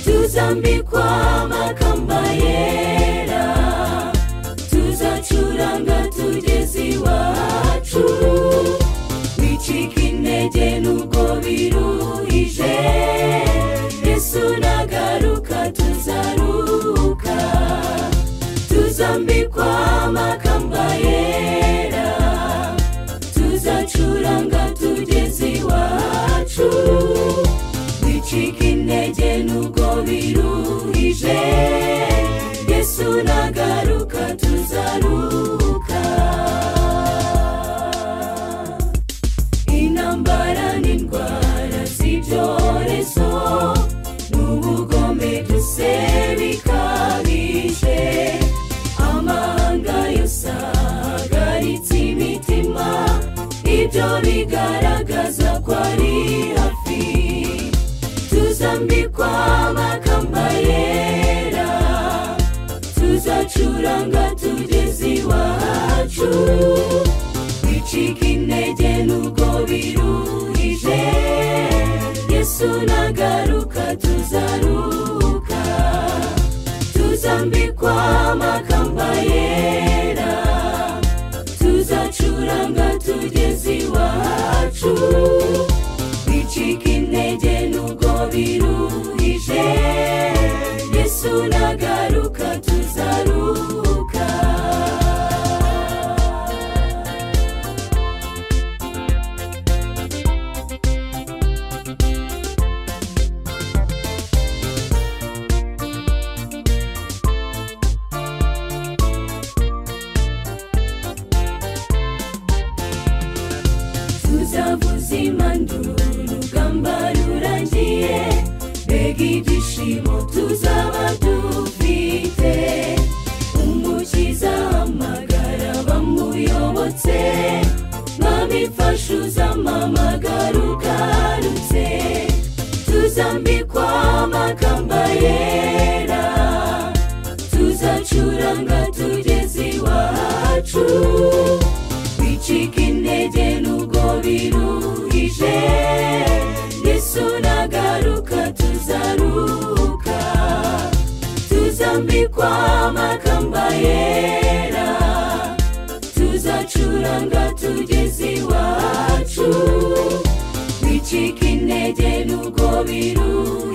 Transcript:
tuzambikwa amakamba yera tuzacuranga tugeze iwacu wicika intege nubwo biruhije yesu nagaruka tuzaruka tuzambikwa amakamba yera tuzacuranga tugeze iwacu wicika intege nubwo biruhije yesu nagaruka tuzaruka intambara n'indwara z'ibyorezo n'ubugome duse bikabije amahanga yose ahagaritse imitima ibyo bigaragaza ko ari hafi tuzambikwa amakamba yera tuzacuranga tugeze iwacu wicika intege nubwo biruhije yesu nagaruka tuzaruka tuzambikwa amakamba yera tuzacuranga tugeze iwacu wicika intege nubwo biruhije yesu nagaruka tuzaruka tuzavuza imanduru urugamba rurangiye mbega ibyishimo tuzaba dufite umukiza amagara bamuyobotse mwami mfasha uzamamagara ugarutse tuzambikwa amakamba yera tuzacuranga tugeze iwacu wicika intege nubwo biruhije yesu nagaruka tuzaruka tuzambikwa amakamba yera tuzacuranga tugeze iwacu wicika intege nubwo biruhije